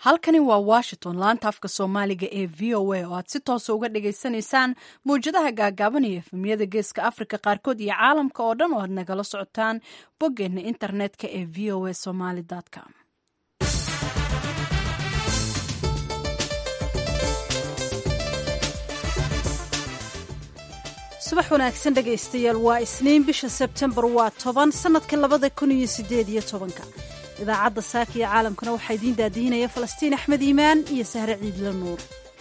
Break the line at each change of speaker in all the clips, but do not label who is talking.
halkani waa washington laanta afka soomaaliga ee v o a oo aad si toosa uga dhagaysanaysaan mawjadaha gaagaaban iyo efemiyada geeska afrika qaarkood iyo caalamka oo dhan oo aad nagala socotaan boggeena internetka ee v o a somaly com
subax wanaagsan dhegaystayaal waa isniin bisha sebtembar waa toban sannadka labada kun iyo sideed iyo tobanka idaacadda saaka iyo caalamkana waxaa idiin daadihinaya falastiin axmed iimaan iyo sahre ciidla nuur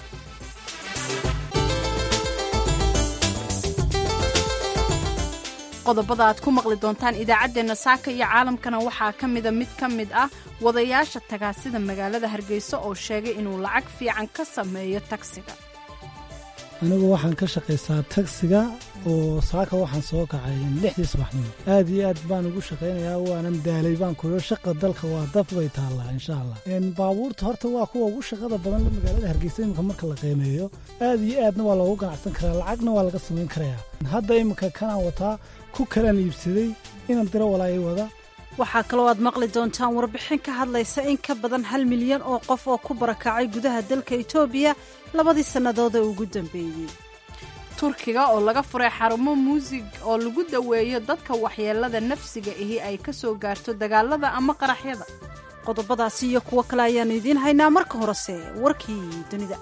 qodobada aad ku maqli doontaan idaacaddeenna saaka iyo caalamkana waxaa ka mida mid ka mid ah wadayaasha tagaasida magaalada hargeysa oo sheegay inuu lacag fiican ka sameeyo tagsiga
anigu waxaan ka shaqaystaa tagsiga oo saaka waxaan soo kacay lixdii subaxnimo aad iyo aad baan ugu shaqaynayaa waanan daalay baan kuyo shaqa dalka waa daf bay taallaa insha allah baabuurta horta waa kuwa ugu shaqada badan la magaalada hargeysa iminka marka la qiimeeyo aad iyo aadna waa loogu ganacsan karaa lacagna waa laga samayn karayaa hadda iminka kanaan wataa ku kalaan iibsaday inan diro walaayay wada
waxaa kaloo aad maqli doontaan warbixin ka hadlaysa in ka badan hal milyan oo qof oo ku barakacay gudaha dalka etoobiya labadii sannadood ee ugu dambeeyey
turkiga oo laga furay xarumo muusig oo lagu daweeyo dadka waxyeelada nafsiga ahi ay ka soo gaarto dagaalada ama qaraxyada
qodobadaasi iyo kuwo kale ayaannu idiin haynaa marka horese warkii dunida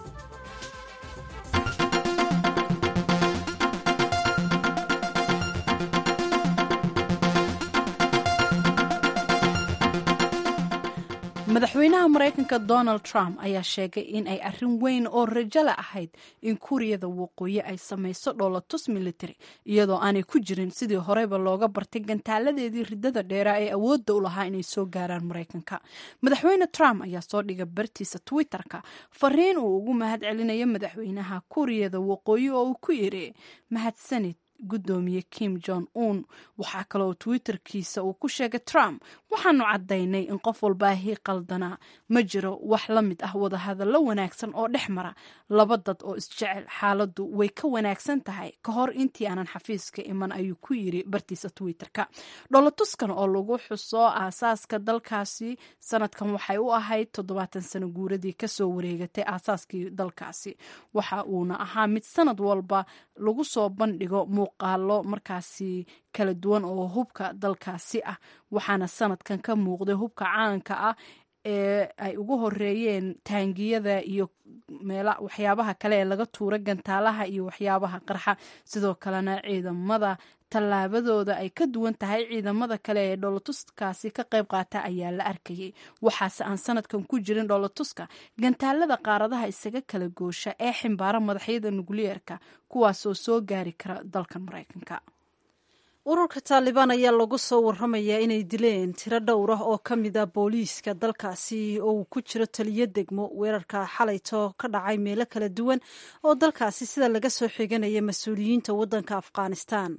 madaxweynaha maraykanka donald trump ayaa sheegay in ay arrin weyn oo rajala ahayd in kuuriyada waqooyi ay samayso dhoolatus military iyadoo aanay ku jirin sidii horeyba looga bartay gantaaladeedii ridada dheeraa ee awoodda u lahaa inay soo gaaraan maraykanka madaxweyne trump ayaa soo dhigay bartiisa twitter-ka fariin uu ugu mahad celinayo madaxweynaha kuuriyada waqooyi oo uu ku yiri mahadsanid gudoomiye kim jong un waxaa kaloo twitterkiisa uu ku sheegay trump waxaanu caddaynay in qof walbaahii qaldanaa ma jiro wax la mid ah wadahadallo wanaagsan oo dhex mara laba dad oo isjecel xaaladdu way ka wanaagsan tahay ka hor intii aanan xafiiska iman ayuu ku yiri bartiisa twitterka dholotuskan oo lagu xuso aasaaska dalkaasi sanadkan waxay u ahayd toddobaatan sano guuradii kasoo wareegatay aasaaskii dalkaasi waxa uuna ahaa mid sanad walba lagu soo bandhigo muuqaalo markaasi kala duwan oo hubka dalkaasi ah waxaana sanadkan ka muuqday hubka caanka ah ee ay ugu horeeyeen taangiyada iyo meela waxyaabaha kale ee laga tuura gantaalaha iyo waxyaabaha qarxa sidoo kalena ciidamada tallaabadooda ay ka duwan tahay ciidamada kale ee dhoolotuskaasi ka qayb qaata ayaa la arkayay waxaase aan sanadkan ku jirin dhoolotuska gantaalada qaaradaha isaga kala goosha ee ximbaara madaxyada nukliyeerka kuwaasoo soo gaari kara dalka maraykanka
ururka taalibaan ayaa lagu soo waramayaa inay dileen tiro dhowr ah oo ka mid a booliiska dalkaasi oo uu ku jiro taliyo degmo weerarka xalayto ka dhacay meelo kala duwan oo dalkaasi sida laga soo xiganaya mas-uuliyiinta waddanka afghanistan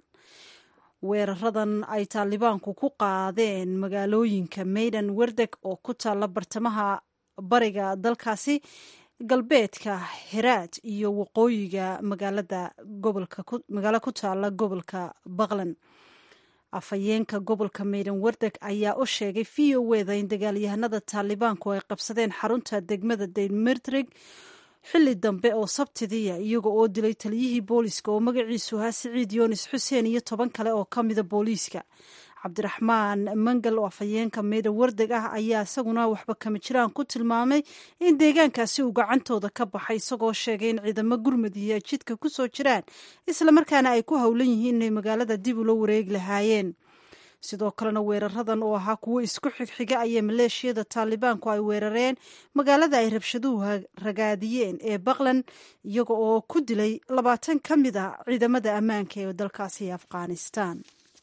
weeraradan ay taalibaanku ku qaadeen magaalooyinka maydan werdeg oo ku taalla bartamaha bariga dalkaasi galbeedka heraad iyo waqooyiga magaalada gobolkamagaalo ku taalla gobolka baqlan afhayeenka gobolka maydan werdeg ayaa u sheegay v o weda in dagaalyahanada taalibaanku ay qabsadeen xarunta degmada daynmertrig xilli dambe oo sabtidiya iyaga oo dilay taliyihii booliiska oo magaciisu ahaa siciid yoonis xuseen iyo toban kale oo ka mida booliiska cabdiraxmaan mangal oo afhayeenka meeda wardeg ah ayaa isaguna waxba kama jiraan ku tilmaamay in deegaankaasi uu gacantooda ka baxay isagoo sheegay in ciidamo gurmadiya jidka ku soo jiraan islamarkaana ay ku howlan yihiin inay magaalada dib ula wareegi lahaayeen sidoo kalena weeraradan oo ahaa kuwo isku xigxiga ayaa maleeshiyada taalibaanku ay weerareen magaalada ay rabshaduhu ragaadiyeen ee baqlan iyaga oo ku dilay labaatan ka mid a ciidamada ammaanka ee dalkaasi afghanistan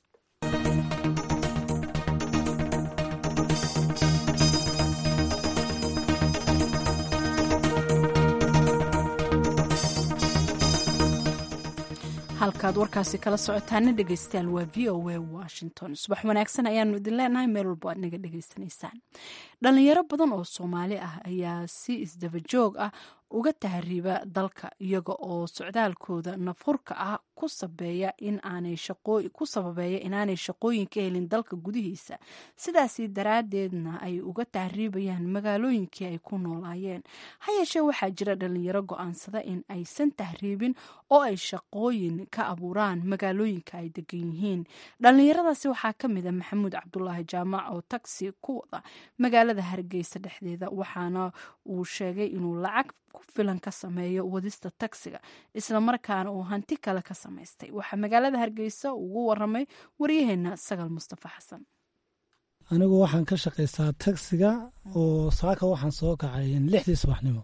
halkaad warkaasi kala socotaana dhegeystayaal waa v o a washington subax wanaagsan ayaanu idin leenahay meel walbo aad naga dhegeysanaysaan dhalinyaro badan oo soomaali ah ayaa si isdaba joog ah uga tahriiba dalka iyaga oo socdaalkooda nafhurka ah ku sabeeya in aanay ku sababeeya inaanay shaqooyin ka helin dalka gudihiisa sidaasi daraaddeedna ay uga tahriibayaan magaalooyinkii ay ku noolaayeen ha yeeshee waxaa jira dhalinyaro go-aansada in aysan tahriibin oo ay shaqooyin ka abuuraan magaalooyinka ay degan yihiin dhalinyaradaasi waxaa ka mid a maxamuud cabdulaahi jaamac oo taxi ku wada magaalada hargeysa dhexdeeda waxaana uu sheegay inuu lacag ku filan ka sameeyo wadista tagsiga islamarkaana uu hanti kale ka samaystay waxaa magaalada hargeysa ugu waramay waryaheena sagal mustafa xasan
anigu waxaan ka shaqaystaa tagsiga oo saaka waxaan soo kacay lixdii subaxnimo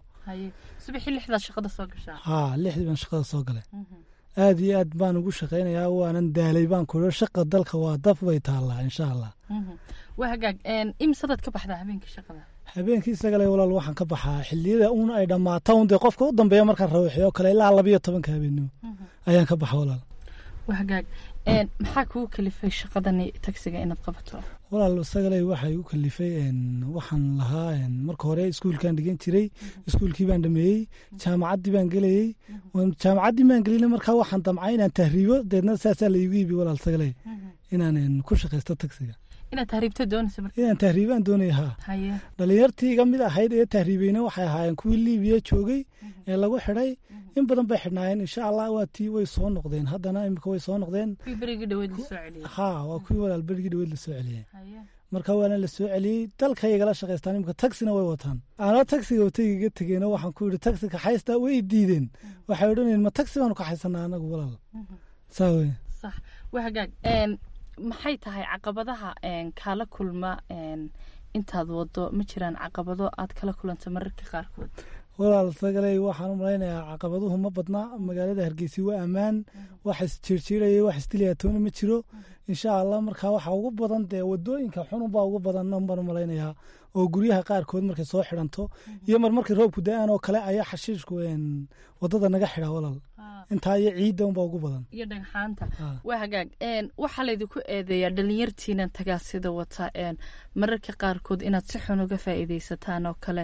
haa lixdii baan shaqada soo galay aad iyo aad baan ugu shaqaynayaa waanan daalay baan kuo shaqa dalka waa daf bay taallaa insha allah
imsadaad ka baxdaa habeenkii shaqada
habeenkii sagale walaal waxaan ka baxaa xiliyada uun ay dhammaato un dee qofka u dambeeya markaan rawaxiyo kale ilaa labayo tobanka habeennimo ayaan ka baxa walaal
wahagaag maxaa kugu kalifay shaqadani tagsiga inaad qabato
walaal sagaley waxaa igu kalifay waxaan lahaa marka hore iskuulkaan dhigan jiray iskuulkii baan dhameeyey jaamacaddii baan gelayey jaamacaddii baan gelina markaa waxaan damcay inaan tahriibo deedna saasaa la iigu iibi walaal sagaley inaan ku shaqaysto tagsiga
inaad tahriibto doonaysa
inaan tahriibaan doonaya haa dhalinyartii iga mid ahayd ee tahriibeyna waxay ahaayeen kuwii liibiya joogay ee lagu xidhay in badan bay xidhnaayeen insha allah waa tii way soo noqdeen haddana imika way soo noqdeen haa waa kuwii walaal berigii dhaweyd la soo celiyey marka waana la soo celiyey dalkaygala shaqaystaan imika tagsina way wataan anoo tagsiga wataygiga tegeeno waxaan ku yidhi tagsi kaxaysta way diideen waxay odhanayeen ma tagsi baanu kaxaysanaa anagu walaal saa wey
sax wahagaag maxay tahay caqabadaha kaala kulma intaad wado ma jiraan caqabado aad kala kulanta mararka qaarkood
walaal sagaley waxaan u malaynayaa caqabaduhu ma badna magaalada hargeysa waa ammaan wax isjiirjiiraya wax isdiliyaatoona ma jiro insha allah markaa waxa ugu badan dee wadooyinka xununbaa ugu badan baan u malaynayaa oo guryaha qaarkood markay soo xidhanto iyo mar markay roobku da-aan oo kale ayaa xashiishku wadada naga xidhaa walaal intaa iyo ciidda unbaa ugu badan
iyo dhagxaanta waa hagaag waxaa laydinku eedeeyaa dhalinyartiinan tagaasida wata mararka qaarkood inaad si xun uga faa'iidaysataan oo kale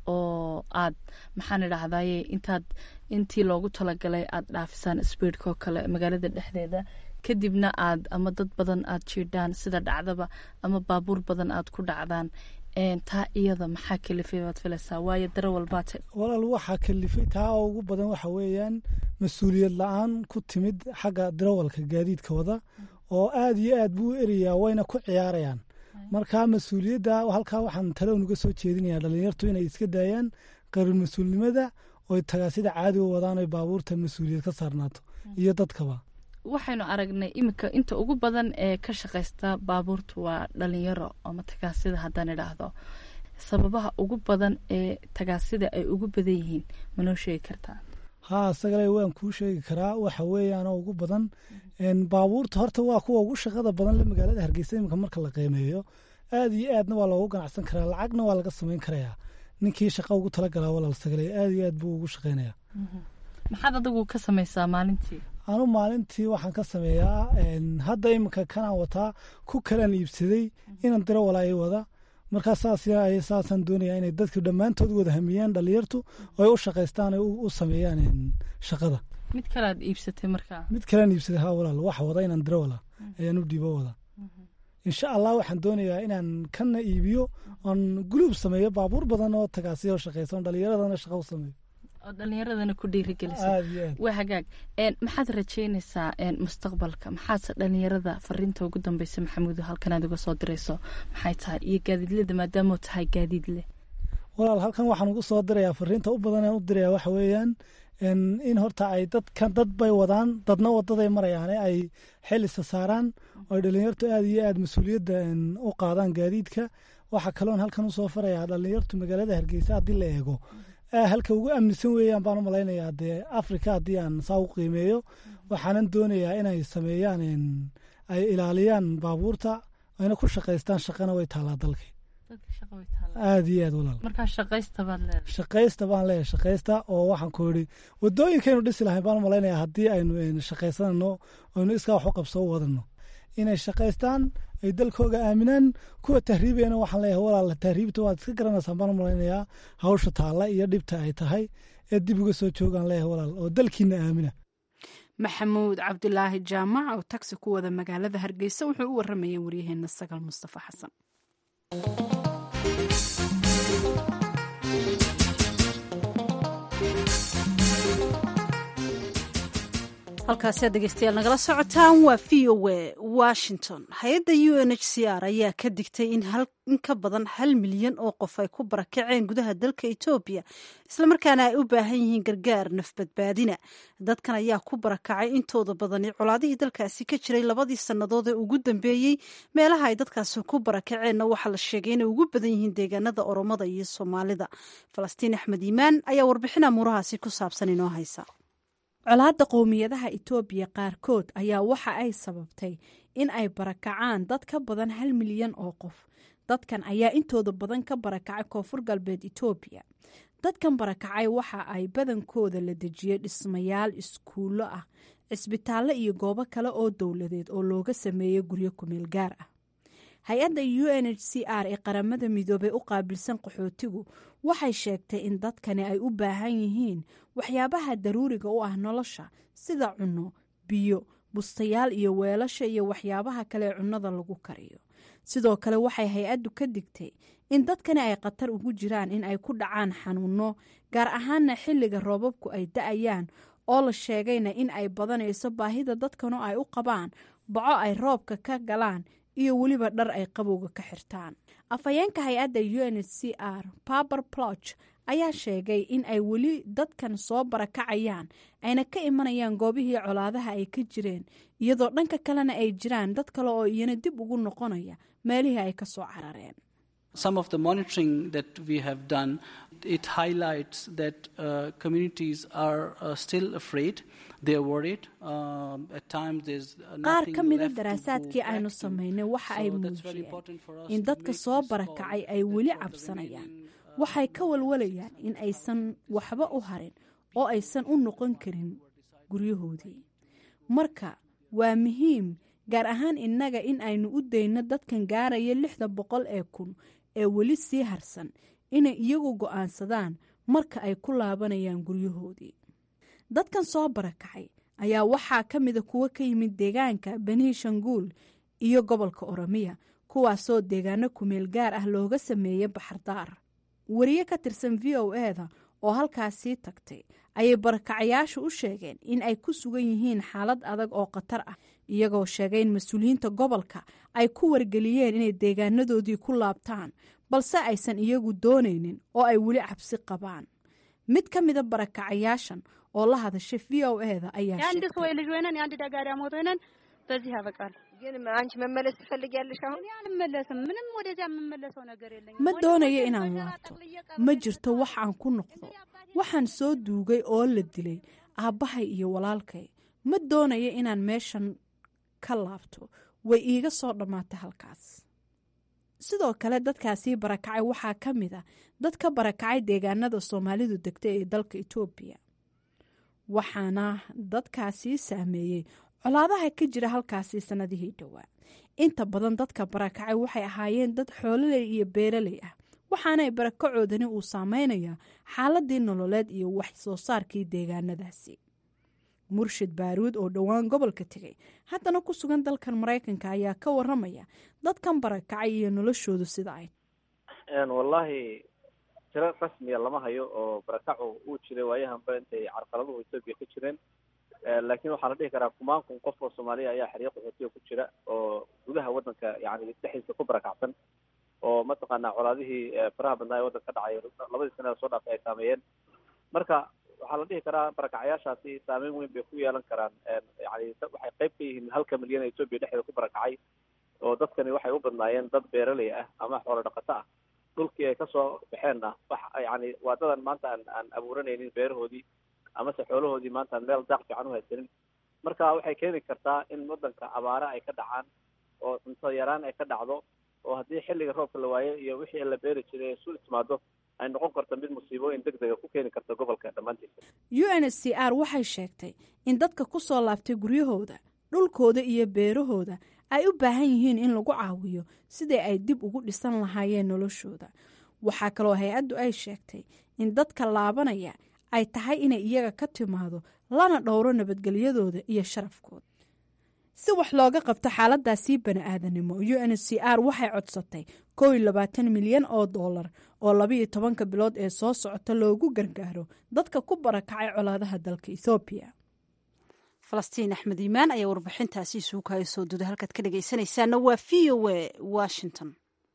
oo aad maxaan idhahdaye intaad intii loogu talagalay aad dhaafisaan sbiidka oo kale magaalada dhexdeeda kadibna aad ama dad badan aad jiidhaan sida dhacdaba ama baabuur badan aad ku dhacdaan taa iyada maxaa kalifay baad filaysaa waayo daro walbaate
walaal waxaa kalifay taa ugu badan waxa weeyaan mas-uuliyad la-aan ku timid xagga darawalka gaadiidka wada oo aad iyo aad buu u erayaa wayna ku ciyaarayaan marka mas-uuliyadda halkaa waxaan talow nuga soo jeedinayaa dhalinyartu inay iska daayaan qarir mas-uulnimada oy tagaasida caadi u wadaan oy baabuurta mas-uuliyad ka saarnaato iyo dadkaba
waxaynu aragnay iminka inta ugu badan ee ka shaqaysta baabuurtu waa dhalinyaro ama tagaasida haddaan idhaahdo sababaha ugu badan ee tagaasida ay ugu badan yihiin manoo sheegi kartaa
haa sagale waan kuu sheegi karaa waxa weeyaanoo ugu badan baabuurta horta waa kuwa ugu shaqada badan le magaalada hargeysa iminka marka la qiimeeyo aad iyo aadna waa loogu ganacsan karaa lacagna waa laga samayn karayaa ninkii shaqa ugu talagalaa walaal sagale aad iyo aad buu ugu shaqeynaya
maxaad adigu ka samaysaa maalintii
anu maalintii waxaan ka sameeyaa hadda iminka kanaan wataa ku kalaan iibsaday inan diro walaa i wada markaa saas saasaan doonayaa inay dadku dhammaantood wada hamiyaan dhalinyartu oo ay u shaqaystaan ay u sameeyaan shaqada
mid kalead iibsatay markaa
mid kalaan iibsaday ha walaal waxa wada inaan diro wala ayaan u dhiibo wada insha allah waxaan doonayaa inaan kana iibiyo oon guluub sameeyo baabuur badan oo tagaasiya oo shaqaysa oon dhalinyaradana shaqa u sameeyo
oo dhalinyaradana ku dhiirigelisa waa hagaag maxaad rajeynaysaa mustaqbalka maxaadse dhalinyarada fariinta ugu dambeysa maxamuudo halkan aad uga soo dirayso maxay tahay iyo gaadiidlada maadaama tahay gaadiid leh
walaal halkan waxaan ugu soo dirayaa fariinta u badan aan u diraya waxa weeyaan in horta ay dadkan dad bay wadaan dadna wadaday marayaane ay xel isa saaraan oo ay dhalinyartu aad iyo aad mas-uuliyadda u qaadaan gaadiidka waxaa kaloon halkan usoo farayaa dhalinyartu magaalada hargeysa haddii la eego halka ugu amnisan weeyaan baan u malaynayaa dee africa haddii aan saa u qiimeeyo waxaanan doonayaa inay sameeyaan ay ilaaliyaan baabuurta ayna ku shaqaystaan shaqana way taalaa dalkii aad iyo aad walaal shaqaysta baan leeyahay shaqaysta oo waxaan ku yidhi wadooyinkaynu dhisi lahayn baan u malaynayaa haddii aynu shaqaysanano aynu iskaa wax u qabso u wadano inay shaqaystaan ay dalkooga aaminaan kuwa tahriibayana waxaan leeyahay walaal tahriibta waad iska garanaysaan baan u malaynayaa hawsha taalla iyo dhibta ay tahay ee dib uga soo joogaan leeyahay walaal oo dalkiina aamina
maxamuud cabdulaahi jaamac oo tagsi ku wada magaalada hargeysa wuxuu u waramayay waryaheena sagal mustafa xasan
halkaasi aad dhegeystayaal nagala socotaan waa v o a washington hay-adda u n h c r ayaa ka digtay in in ka badan hal milyan oo qof ay ku barakaceen gudaha dalka etoobiya islamarkaana ay u baahan yihiin gargaar nafbadbaadina dadkan ayaa ku barakacay intooda badani colaadihii dalkaasi ka jiray labadii sannadood ee ugu dambeeyey meelaha ay dadkaasi ku barakaceenna waxaa la sheegay inay ugu badan yihiin deegaanada oromada iyo soomaalida falastiin axmed iimaan ayaa warbixin amuurahaasi ku saabsan inoo haysa
colaadda qowmiyadaha itoobiya qaarkood ayaa waxa ay sababtay in ay barakacaan dad ka badan hal milyan oo qof dadkan ayaa intooda badan ka barakacay koonfur galbeed itoobiya dadkan barakacay waxa ay badankooda la dejiyey dhismayaal iskuullo ah cisbitaallo iyo goobo kale oo dowladeed oo looga sameeyey guryo kumeel gaar ah hay-adda u n h c r ee qaramada midoobey u qaabilsan qaxootigu waxay sheegtay in dadkani ay u baahan yihiin waxyaabaha daruuriga u ah nolosha sida cunno biyo bustayaal iyo weelasha iyo waxyaabaha kale ee cunnada lagu kariyo sidoo kale waxay hay-addu ka digtay in dadkani ay khatar ugu jiraan in ay ku dhacaan xanuunno gaar ahaana xilliga roobabku ay da-ayaan oo la sheegayna in ay badanayso baahida dadkanu ay u qabaan baco ay roobka ka galaan iyo weliba dhar ay qabowga ka xirtaan afhayeenka hay-adda u n h c r baber ploch ayaa sheegay in ay weli dadkan soo barakacayaan ayna ka imanayaan goobihii colaadaha ay ka jireen iyadoo dhanka kalena ay jiraan dad kale oo iyana dib ugu noqonaya meelihii ay ka soo carareen
some of the monitoring that we have done it highlights that uh, communities are uh, still afraid they are worried um, at times there's
qaar ka mida daraasaadkii aynu samaynay waxa ay muujiyeen in dadka soo barakacay ay weli cabsanayaan waxay ka walwalayaan in aysan waxba u harin oo aysan u noqon karin guryahoodii marka waa muhiim gaar ahaan innaga in aynu u dayno dadkan gaaraya lixda boqol ee kun ee weli sii harsan inay iyagu go'aansadaan marka ay ku laabanayaan guryahoodii dadkan soo barakacay ayaa waxaa ka mida kuwo ka yimid deegaanka benishanguul iyo gobolka oromiya kuwaasoo deegaano kumeel gaar ah looga sameeyey baxardaar wariye ka tirsan v o eda oo halkaasii tagtay ayay barakacayaashu u sheegeen in ay ku sugan yihiin xaalad adag oo khatar ah iyagoo sheegay in mas-uuliyiinta gobolka ay ku wargeliyeen inay deegaanadoodii ku laabtaan balse aysan iyagu doonaynin oo ay weli cabsi qabaan mid ka mida barakacayaashan oo la hadashay v o eda ayaa
የአንድ ሰው ልጅ ሆነን የአንድ ደጋዳ ሞት ሆነን በዚህ ያበቃል።
ግን አንቺ መመለስ ትፈልጊያለሽ? አሁን
እኔ አልመለስም። ምንም ወደዚያ የምመለሰው ነገር የለኝም።
ma doonayo inaan laabto ma jirto wax aan ku noqdo waxaan soo duugay oo la dilay aabbahay iyo walaalkay ma doonayo inaan meeshan ka laabto way iiga soo dhammaatay halkaas sidoo kale dadkaasii barakacay waxaa ka mid a dad ka barakacay deegaanada soomaalidu degta ee dalka etoobiya waxaana dadkaasii saameeyey colaadaha ka jira halkaasi sannadihii dhowaa inta badan dadka barakacay waxay ahaayeen dad xoololey iyo beeraley ah waxaana barakacoodani uu saameynayaa xaaladii nololeed iyo wax soo saarkii deegaanadaasi murshid baaruud oo dhowaan gobolka tegay haddana ku sugan dalkan maraykanka ayaa ka waramaya dadkan barakacay iyo noloshoodu sida ay
wallahi tiro rasmiya lama hayo oo barakacu uu jiray waayahanba intay carqaladuhu etoobiya ka jireen laakiin waxaa la dhihi karaa kumaan kun qof oo soomaaliya ayaa xeryo qaxootiga ku jira oo gudaha waddanka yani dhexdiisa ku barakacsan oo mataqaanaa colaadihii faraha badnaa ee waddanka ka dhacay labadii sanada soo dhaafay ay saameeyeen marka waxaa la dhihi karaa barakacayaashaasi saameyn weyn bay ku yeelan karaan yani waxay qayb ka yihiin halka milyan ee etoobiya dhexdeeda ku barakacay oo dadkani waxay u badnaayeen dad beeraley ah ama xoolo dhaqato ah dhulkii ay kasoo baxeenna wax yani waadadan maanta aan aan abuuranaynin beerahoodii amase xoolahoodii maanta aan meel daaq fiican u haysanin marka waxay keeni kartaa in waddanka abaare ay ka dhacaan oo cunto yaraan ay ka dhacdo oo haddii xilliga roobka la waayo iyo wixii la beeri jiray ay isu timaado ay noqon karto mid musiibooyin deg dega ku keeni karta gobolka dhammaantiisa
u n h c r waxay sheegtay in dadka ku soo laabtay guryahooda dhulkooda iyo beerahooda ay u baahan yihiin in lagu caawiyo sidii ay dib ugu dhisan lahaayeen noloshooda waxaa kaloo hay-addu ay sheegtay in dadka laabanaya ay tahay inay iyaga ka timaado lana dhowro nabadgelyadooda iyo sharafkooda si wax looga qabto xaaladaasii bani-aadanimo u n c r waxay codsatay kow iyo labaatan milyan oo dollar oo labaiyo tobanka bilood ee soo socota loogu gargaaro dadka ku barakacay colaadaha dalka ethoobiya
falastiin axmed iimaan ayaa warbixintaasi isuukaayo soo duda halkaad ka dhegaysanaysaana waa v o a washington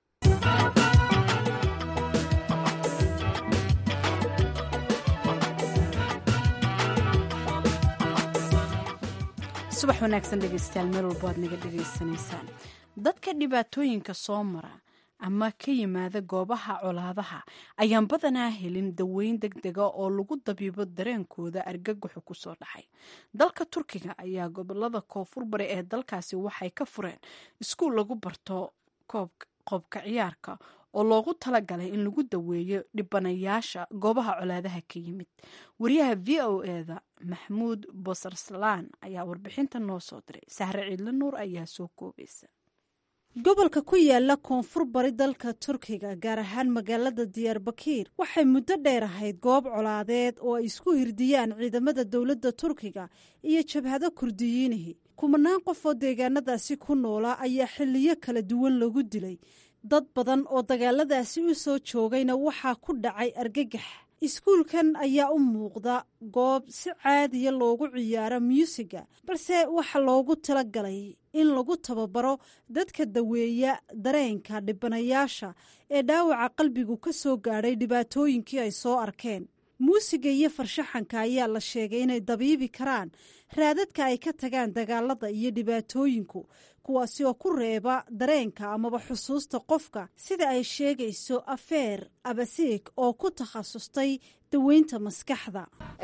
subax wanaagsan dhegeystayaal meel walbo aad naga dhegaysanaysaan dadka dhibaatooyinka soo mara ama ka yimaada goobaha colaadaha ayaan badanaa helin daweyn deg dega oo lagu dabiibo dareenkooda argagaxu kusoo dhacay dalka turkiga ayaa gobolada koonfur bari ee dalkaasi waxay ka fureen iskuul lagu barto qoobka ciyaarka oo loogu talagalay in lagu daweeyo dhibanayaasha goobaha colaadaha ka yimid wariyaha v o eda maxmuud bosarsalaan ayaa warbixinta noo soo diray sahre ciidle nuur ayaa soo koobaysa
gobolka ku yaala koonfur bari dalka turkiga gaar ahaan magaalada diyaarbakiir waxay muddo dheer ahayd goob colaadeed oo ay isku hirdiyaan ciidamada dowladda turkiga iyo jabhado kurdiyiinihi kumanaan qof oo deegaanadaasi ku noolaa ayaa xiliyo kala duwan lagu dilay dad badan oo dagaaladaasi u soo joogayna waxaa ku dhacay argagax iskuulkan ayaa u muuqda goob si caadiya loogu ciyaaro myuusiga balse waxaa loogu talagalay in lagu tababaro dadka daweeya dareenka dhibanayaasha ee dhaawaca qalbigu ka soo gaadhay dhibaatooyinkii ay soo arkeen muusiga iyo farshaxanka ayaa la sheegay inay dabiibi karaan raadadka ay ka tagaan dagaalada iyo dhibaatooyinku kuwaasi oo ku reeba dareenka amaba xusuusta qofka sida ay sheegayso afeer abasiig oo ku takhasustay daweynta maskaxda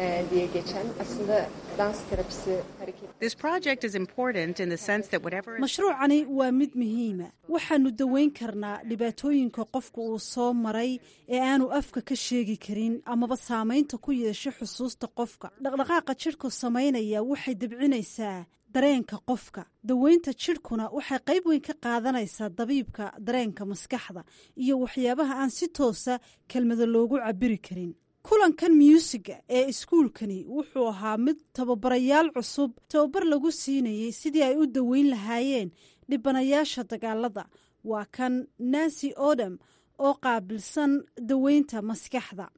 mashruucani waa mid muhiima waxaanu daweyn karnaa dhibaatooyinka qofka uu soo maray ee aanu afka ka sheegi karin amaba saamaynta ku yeesho xusuusta qofka dhaqdhaqaaqa jidhku samaynaya waxay debcinaysaa dareenka qofka daweynta jidhkuna waxay qayb weyn ka qaadanaysaa dabiibka dareenka maskaxda iyo waxyaabaha aan si toosa kelmado loogu cabiri karin kulankan myuusiga ee iskuulkani wuxuu ahaa mid tababarayaal cusub tababar lagu siinayey sidii ay u daweyn lahaayeen dhibanayaasha dagaalada waa kan nancy odam oo qaabilsan daweynta maskaxda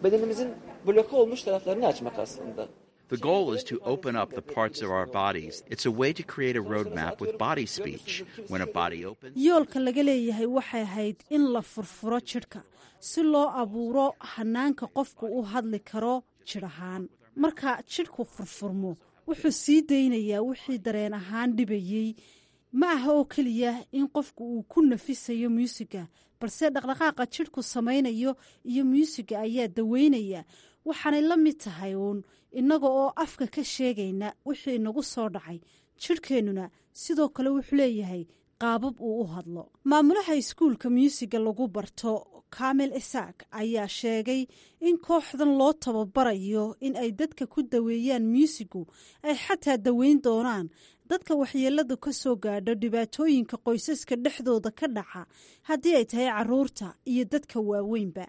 The goal is to open up the parts of our bodies. It's a way to create a roadmap with body speech. When a body opens,
yoolka laga leeyahay waxay ahayd in la furfuro jidhka si loo abuuro hanaanka qofku u hadli karo jidh ahaan marka jidhku furfurmo wuxuu sii daynayaa wixii dareen ahaan dhibayey ma aha oo keliya in qofku uu ku nafisayo muusiga balse dhaqdhaqaaqa jidhku samaynayo iyo muusiga ayaa daweynaya waxaanay la mid tahay uun innaga oo afka ka sheegayna wixii inagu soo dhacay jidhkeennuna sidoo kale wuxuu leeyahay qaabab uu u hadlo maamulaha iskuulka myuusiga lagu barto kamil isaak ayaa sheegay in kooxdan loo tababarayo in ay dadka ku daweeyaan myuusigu ay xataa daweyn doonaan dadka waxyeeladu ka soo gaadho dhibaatooyinka qoysaska dhexdooda ka dhaca haddii ay tahay caruurta iyo dadka waaweynba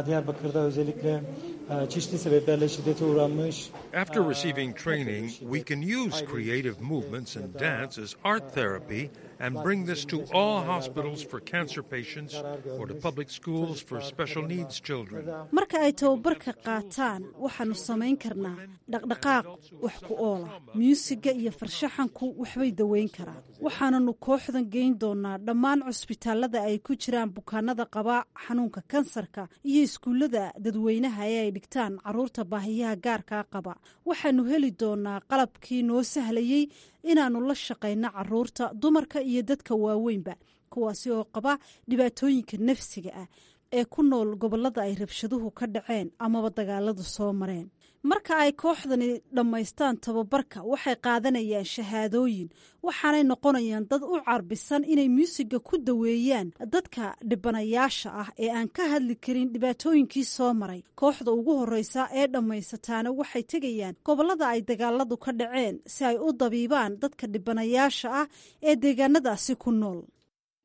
After receiving training, we can use creative movements and dance as art therapy and bring this to all hospitals for cancer patients or to public schools for special needs children.
marka ay tababarka qaataan waxaanu samayn karnaa dhaqdhaqaaq wax ku oola myuusiga iyo farshaxanku waxbay daweyn karaan waxaananu kooxdan geyn doonaa dhammaan cusbitaalada ay ku jiraan bukaanada qaba xanuunka kansarka iyo iskuullada dadweynaha ee ay dhigtaan caruurta baahiyaha gaarkaa qaba waxaanu heli doonaa qalabkii noo sahlayey inaannu la shaqayno caruurta dumarka iyo dadka waaweynba kuwaasi oo qaba dhibaatooyinka nafsiga ah ee ku nool gobollada ay rabshaduhu ka dhaceen amaba dagaaladu soo mareen marka ay kooxdani dhammaystaan tababarka waxay qaadanayaan shahaadooyin waxaanay noqonayaan dad u carbisan inay muusiga ku daweeyaan dadka dhibanayaasha ah ee aan ka hadli karin dhibaatooyinkii soo maray kooxda ugu horreysa ee dhammaysataana waxay tegayaan gobollada ay dagaaladu ka dhaceen si ay u dabiibaan dadka dhibanayaasha ah ee deegaanadaasi ku nool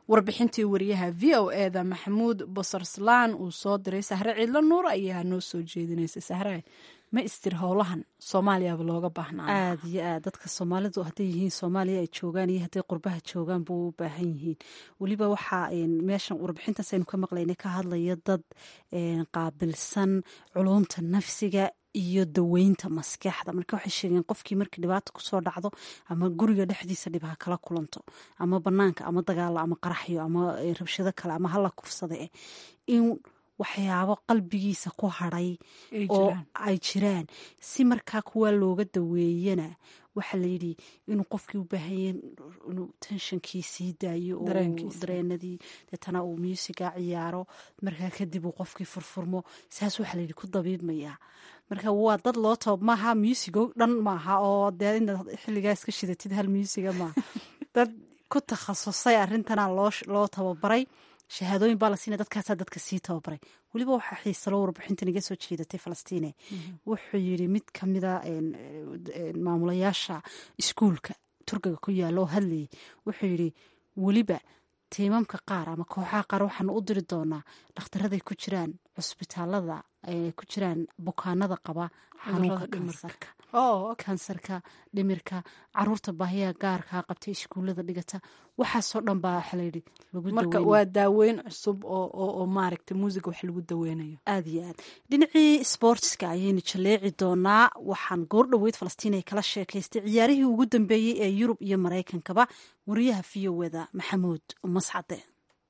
warbixintii wariyaha v o eda maxamuud basarslaan uu soo diray sahre ciidlo nuur ayaa noo soo jeedinaysa sahre ma istir howlahan soomaaliyaba looga baahnaa
aad iyo aad dadka soomaalidu hadday yihiin soomaaliya ay joogaan iyo hadday qurbaha joogaan buu u baahan yihiin weliba waxaa meeshan warbixintaas aynu ka maqlayna ka hadlaya dad qaabilsan culumta nafsiga iyo daweynta maskaxda marka waxay sheegeen qofkii markii dhibaata kusoo dhacdo ama guriga dhexdiisa dhib ha kala kulanto ama banaanka ama dagaalo ama qaraxyo ama rabshado kale ama hala kufsada in waxyaabo qalbigiisa ku hadhay oo ay jiraan si markaa kuwaa looga daweeyana waxaa layidhi inuu qofkii u baahanya inuu tenshankii sii daayo oo dareenadii deetana uu muusiga ciyaaro markaa kadib uu qofkii furfurmo saas waxaa layidhi ku dabiibmayaa marka waa dad loo taba maaha muusigo dhan maaha oo dee inaad xilligaa iska shidatid hal muusiga maaha dad ku takhasusay arrintana loo tababaray shahaadooyin baa la siina dadkaasaa dadka sii tababaray weliba waxaa xiisalo warbixintan iga soo jeedatay falastiine wuxuu yidhi mid kamida maamulayaasha iskuulka turkiga ku yaalla oo hadlayay wuxuu yidhi weliba tiimamka qaar ama kooxaha qaar waxaanu u diri doonaa dhakhtaraday ku jiraan cusbitaalada ku jiraan bukaanada qaba xanuunka kansarka kansarka dhimirka caruurta baahiyaha gaarkaa qabtay iskuullada dhigata waxaasoo dhan baa waxa layidhi lagu
marka waa daaweyn cusub oo maaragta muusiga wax lagu daweynayo
aada iyo aad dhinacii sportska ayaynu jaleeci doonaa waxaan goor dhoweyd falastiin ay kala sheekaystay ciyaarihii ugu dambeeyey ee yurub iyo maraykankaba wariyaha v o weda maxamuud mascade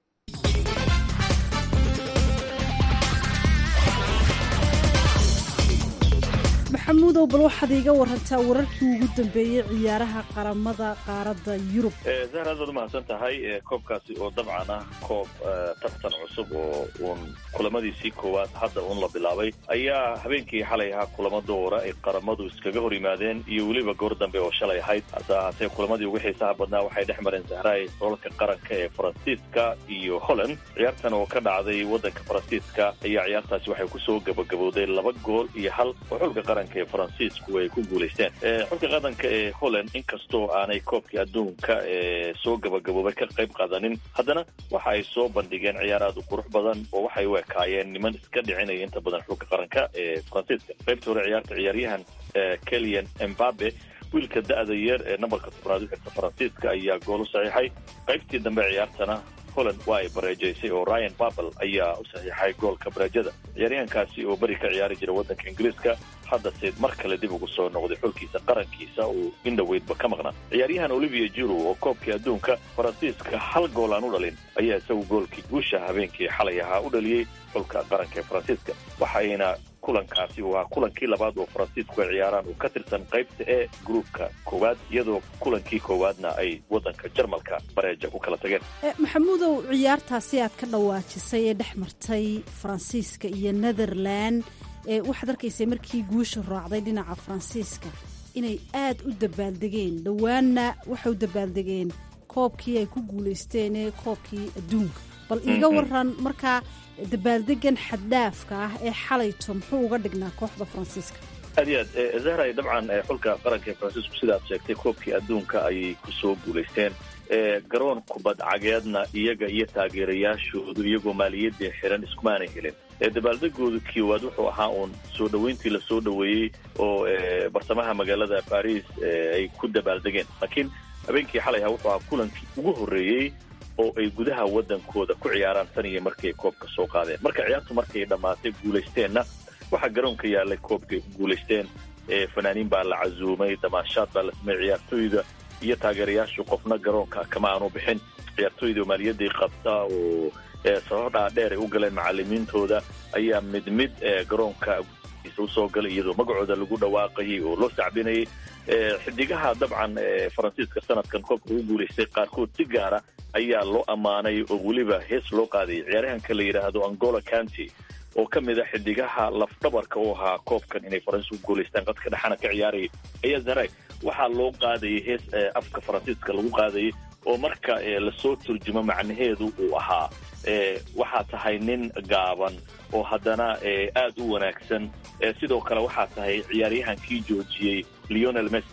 maxamuudow bal waxaad iiga warantaa wararkii ugu dambeeyey ciyaaraha qaramada qaaradda yurub
zahra aad baad umahadsan tahay koobkaasi oo dabcan ah koob tartan cusub oo uun kulamadiisii koowaad hadda uun la bilaabay ayaa habeenkii xalay ahaa kulamo doora ay qaramadu iskaga hor yimaadeen iyo weliba goor dambe oo shalay ahayd hase ahaatee kulamadii ugu xiisaha badnaa waxay dhex mareen zahraay roolka qaranka ee faransiiska iyo holland ciyaartan oo ka dhacday waddanka faransiiska ayaa ciyaartaasi waxay kusoo gabagabowday laba gool iyo hal oo xulka qaranka ee faransiisku ay ku guulaysteen xulka qaranka ee holland inkastoo aanay koobkii adduunka ee soo gabagaboobay ka qayb qaadanin haddana waxa ay soo bandhigeen ciyaar aad u qurux badan oo waxay u ekaayeen niman iska dhicinaya inta badan xulka qaranka ee faransiiska qaybta hore ciyaarta ciyaaryahan kelian embabe wiilka da-da yar ee nambarka tobnaad u xirta faransiiska ayaa gool u saxiixay qaybtii dambe ciyaartana holland waa ay bareejaysay oo ryan babel ayaa u saxiixay goolka bareejada ciyaaryahankaasi oo beri ka ciyaari jira waddanka ingiriiska haddase mar kale dib ugu soo noqday xulkiisa qarankiisa uu indhoweydba ka maqnaa ciyaaryahan olivia jiro oo koobkii adduunka faransiiska hal gool aan u dhalin ayaa isagu goolkii guusha habeenkii xalay ahaa u dhaliyey xulka qaranka ee faransiiska waxayna kulankaasi uu ahaa kulankii labaad oo faransiisku ay ciyaaraan uu ka tirsan qaybta ee gruupka koowaad iyadoo kulankii koowaadna ay waddanka jarmalka bareeja ku kala tageen
maxamuudow ciyaartaasi aad ka dhawaajisay ee dhex martay faransiiska iyo netherland waxaad arkaysay markii guusha raacday dhinaca faransiiska inay aad u dabaaldegeen dhowaanna waxay u dabaaldegeen koobkii ay ku guulaysteen ee koobkii adduunka bal iiga waran markaa dabaaldegan xaddhaafka ah ee xalayto muxuu uga dhignaa kooxda faransiiska
aad iyo aad zahray dabcan xulka qaranka ee faransiisku sidaad sheegtay koobkii adduunka ayay kusoo guulaysteen garoon kubad cageedna iyaga iyo taageerayaashoodu iyagoo maaliyadii xiran iskumaanay helin dabaaldegooda koowaad wuxuu ahaa uun soo dhoweyntii lasoo dhoweeyey oo bartamaha magaalada baris ay ku dabaaldegeen laakiin habeenkii xalay ahaa wuxuu ahaa kulankii ugu horreeyey oo ay gudaha waddankooda ku ciyaaraan tan iyo markii ay koobka soo qaadeen marka ciyaartu markay dhammaatay guulaysteenna waxaa garoonka yaallay koobkay ku guulaysteen fanaaniin baa la casuumay damaashaad baa la sameeyey ciyaartooyda iyo taageerayaashu qofna garoonka kama aanu bixin ciyaartooyda maaliyadii qabta oo sabab dhaadheer ay u galeen macalimiintooda ayaa mid mid garoonka usoo galay iyadoo magacooda lagu dhawaaqayay oo loo sacbinayay xidigaha dabcan faransiiska sanadkan koobka ugu guulaystay qaarkood si gaara ayaa loo ammaanay oo weliba hees loo qaadayay ciyaaryahanka la yidhaahdo angola county oo ka mid a xidigaha lafdhabarka u ahaa koobkan inay faransiis ku guulaystaan qadka dhexana ka ciyaarayay ayaa zaray waxaa loo qaadayay hees afka faransiiska lagu qaadayay oo marka lasoo turjumo macnaheedu uu ahaa waxaa tahay nin gaaban oo haddana aad u wanaagsan sidoo kale waxaa tahay ciyaaryahankii joojiyey leonel messi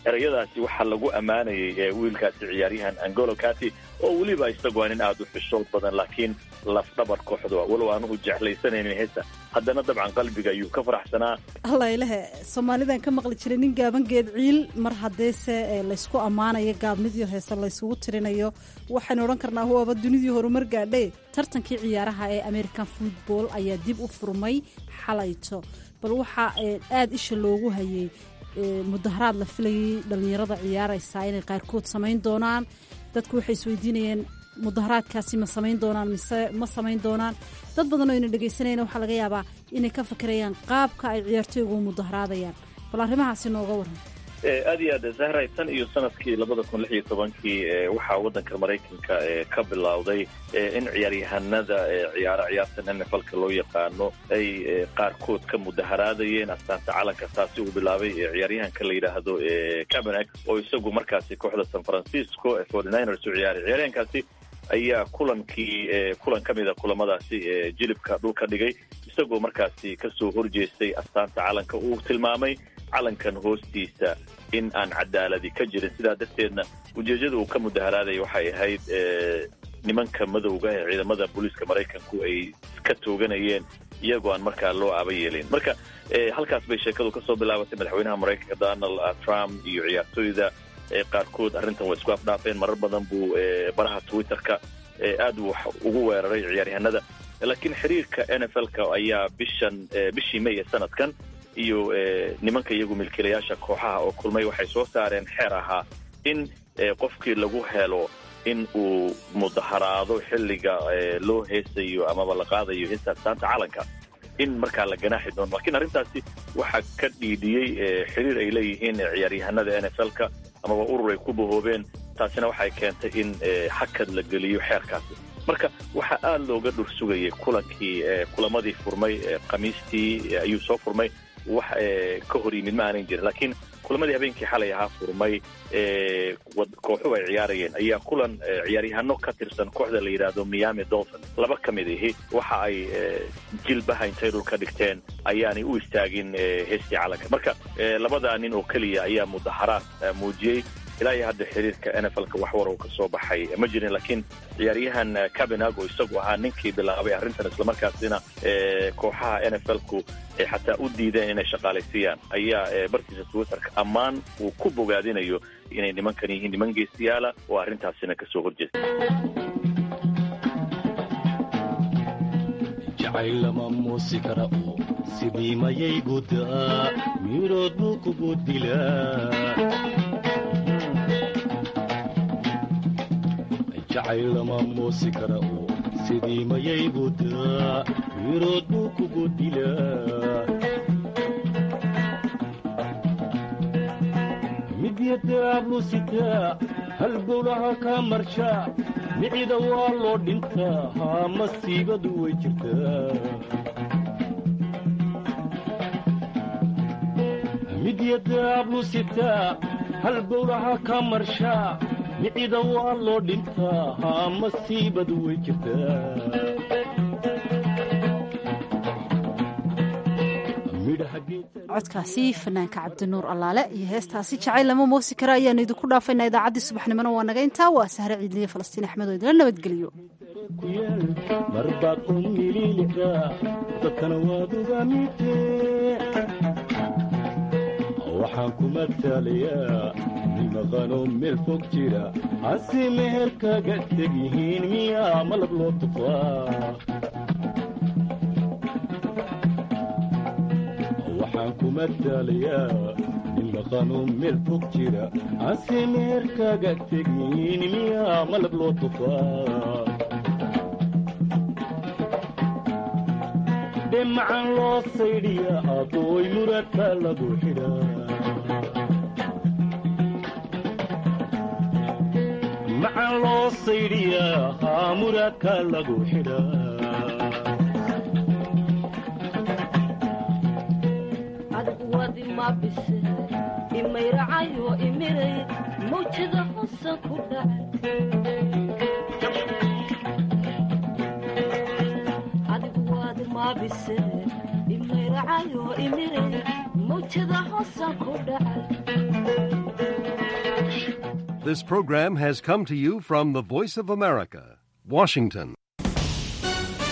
ereyadaasi waxaa lagu ammaanayay wiilkaasi ciyaaryahan angolo kati oo weliba isagoo nin aada u xishood badan laakiin lafdhabar kooxda walow anugu jeclaysanaynin hesa haddana dabcan qalbiga ayuu ka faraxsanaa
alla ilahe soomaalidan ka maqli jiray nin gaaban geed ciil mar haddeese laysku ammaanayo gaabnidiio heese laysugu tirinayo waxaynu odhan karnaa huwaaba dunidii horumar gaadhe tartankii ciyaaraha ee american football ayaa dib u furmay xalayto bal waxaa aada isha loogu hayay mudaharaad la filayay dhallinyarada ciyaaraysaa inay qaarkood samayn doonaan dadku waxay isweydiinayeen mudaharaadkaasi ma samayn doonaan mise ma samayn doonaan dad badan oo ayna dhegaysanayna waxaa laga yaabaa inay ka fikirayaan qaabka ay ciyaartooygu mudaharaadayaan bal arrimahaasi nooga waran
aad iyo aad zahray tan iyo sanadkii labada kun lix iyo tobankii waxaa waddanka maraykanka ka bilowday in ciyaaryahanada ciyaaro ciyaartan nflka loo yaqaano ay qaarkood ka mudaharaadayeen astaanta calanka taasi uu bilaabay ciyaaryahanka la yidhaahdo cabernac oo isagu markaasi kooxda san francisco forty-niners u ciyaaray ciyaaryahankaasi ayaa kulankii kulan ka mida kulamadaasi jilibka dhulka dhigay isagoo markaasi kasoo horjeestay astaanta calanka uu tilmaamay calankan hoostiisa in aan cadaaladi ka jirin sidaa darteedna ujeedada uu ka mudaharaadaya waxay ahayd nimanka madowga ee ciidamada booliiska maraykanku ay ka tooganayeen iyagoo aan markaa loo aba yeelin marka halkaas bay sheekadu kasoo bilaabatay madaxweynaha maraykanka donald trump iyo ciyaartooyda qaarkood arrintan way isku afdhaafeen marar badan buu baraha twitterka aad wax ugu weeraray ciyaaryahanada laakiin xiriirka n f l-ka ayaa bishan bishii may ee sanadkan iyo nimanka iyagu milkiilayaasha kooxaha oo kulmay waxay soo saareen xeer ahaa in qofkii lagu helo in uu mudaharaado xilliga loo heesayo amaba la qaadayo heesta astaanta calanka in markaa la ganaaxi doono lakiin arrintaasi waxaa ka dhiidhiyey xiriir ay leeyihiin ciyaaryahanada n f l-ka amaba urur ay ku bahoobeen taasina waxay keentay in hakad la geliyo xeerkaasi marka waxaa aada looga dhur sugayay kulankii kulamadii furmay khamiistii ayuu soo furmay wax ka hor yimid ma aanan jirin laakiin kulamadii habeenkii xalay ahaa furmay kooxuhu ay ciyaarayeen ayaa kulan ciyaaryahano ka tirsan kooxda la yidhaahdo miami dolphin laba ka mid ahi waxa ay jilbaha intay dhulka dhigteen ayaanay u istaagin heestii calanka marka labadaa nin oo keliya ayaa mudaharaad muujiyey ilaa iyo hadda xiriirka n f lka wax warow ka soo baxay ma jirin laakiin ciyaaryahan cabenag oo isagu ahaa ninkii bilaabay arrintan islamarkaasina kooxaha n f lku ay xataa u diideen inay shaqaalaysiiyaan ayaa bartiisa twitterka ammaan uu ku bogaadinayo inay nimankan yihiin niman geesiyaala oo arrintaasina kasoo horjeesta
jacaylama muusi kara oo sidii mayay gudaa mirood buu kugu dilaa jacaylama muusi kara oo sidii mayay gudaa mirood buu kugu dilaa midyadaablu sitaa halgowlaha kaa marshaa micida waa loo dhintaa haa masiibadu way jirtaa midyadaablu sitaa halgowlaha kaa marshaa micida waa loo dhintaa haa masiibadu way jirtaa
codkaasi fanaanka cabdinuur allaale iyo heestaasi jacayl lama moosi kara ayaanu idinku dhaafaynaa idaacaddii subaxnimona waa naga intaa waa sahre ciidliye falastiin axmed oo idila nabadgeliyo
marbaad u mililidaa dadkana waad ugaamite waxaan ku mataalayaa nimaqanoo meel fog jira hase meher kaga teg yihiin miyaa malab loo tufaa waxaan ku mataalayaa nimaqanoo meel fog jira hase meher kaga teg yihiin miyaa malab loo tufaa dhemacan loo saydhiya adooy muradka lagu xidhaa macan loo saydhiyaa haa muraadka lagu xidhaa
adigu wadi ma bise imayracayo imiray mawjada hosan ku dhacay adigu wadi ma bise imayracayo imiray mawjada hosan ku dhacay
This program has come to you from the Voice of America, Washington.